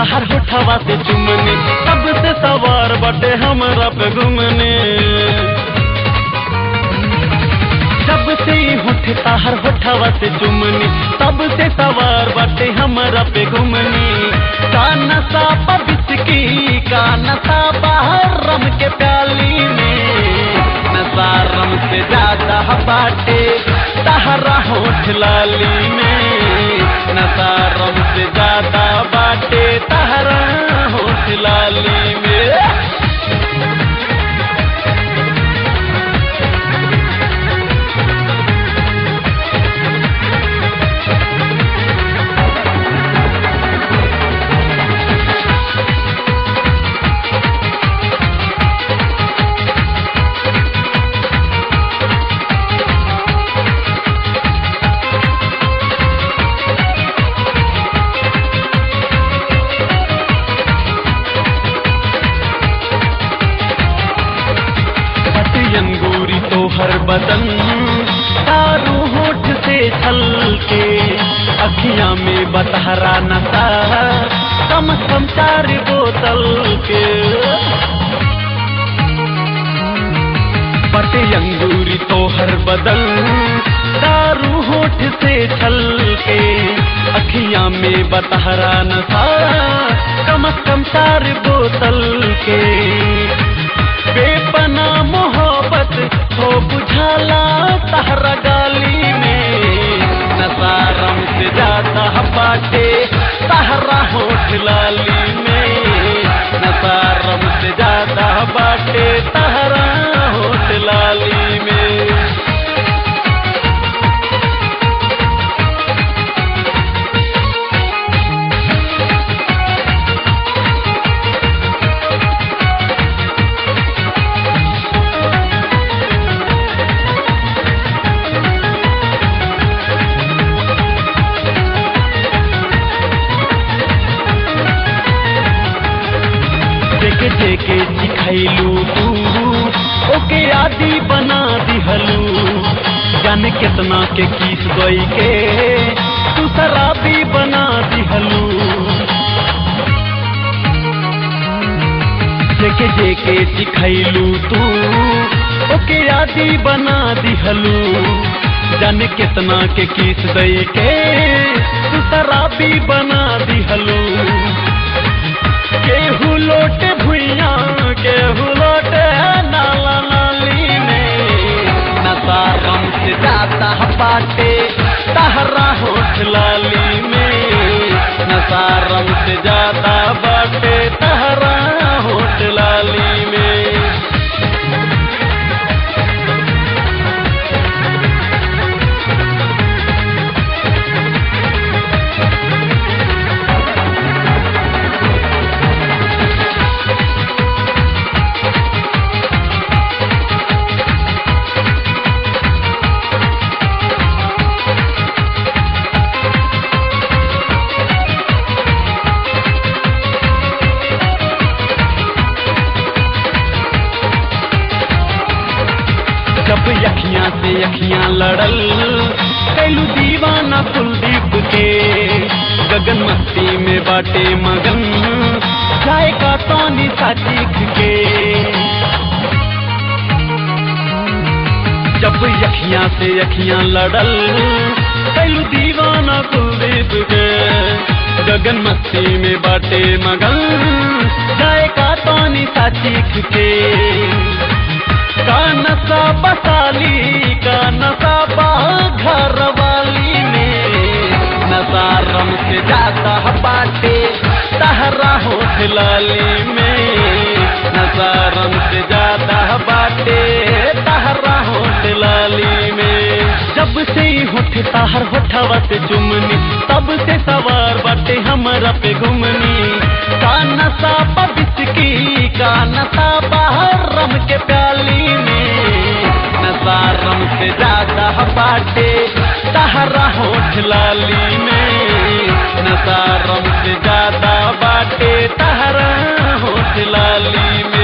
ताहर होठवा से चुमने तब से सवार बटे हमरा पे घुमने जब से ही होठ ताहर होठवा से चुमने तब से सवार बटे हमरा पे घुमने का नशा पबिचकी का नशा बाहर रम के प्याली में नशा रम से ज्यादा बाटे तहरा होठ लाली में नशा रम से ज्यादा बाटे तहरा होठ लाली में अंगूरी तो हर बदन तारू होठ से छल के अखियां में बतहरा नशा कम कम चार बोतल के पटे अंगूरी तो हर बदन दारू होठ से छल के अखियां में बतहरा नशा कम कम चार बोतल के बेपना मोहब्बत हो बुझाला तहरा गाली में नशा रम से जाता बाटे तहरा होठ लाली में नशा रम से जाता बाटे तहरा होठ लाली में जेके जेके सिखैलू तू ओके आदि बना दिहलू जाने कितना के किस गई के तू शराबी बना दिहलू जेके जेके सिखैलू तू ओके आदि बना दिहलू जाने कितना के किस गई के तू शराबी बना दिहलू केहू लोटे भुइया केहू लोटे नाला नाली में नशा रम से जाता बाटे तहरा होठ लाली में नशा रम से जाता बाटे तहरा होठ लाली में जब यखियां से यखियां लड़ल कैलू दीवाना कुलदीप के गगन मस्ती में बाटे मगन जाए का तोनी सा चीख के जब यखियां से यखियां लड़ल कैलू दीवाना कुलदीप के गगन मस्ती में बाटे मगन जाए का तोनी सा चीख के का नशा बसाली का नशा घर वाली में नशा रम से जाता बाटे तहरा होठ लाली में नशा रम से जाता बाटे तहरा होठ लाली में जब से ही होठ ताहर होठवा से चुमनी तब से सवार बाटे हमरा पे घुमनी का नशा पबिचकी का नशा बाहर रम के प्याली में नशा रम से ज्यादा बाटे तहरा होठ लाली में नशा रम से ज्यादा बाटे तहरा होठ लाली में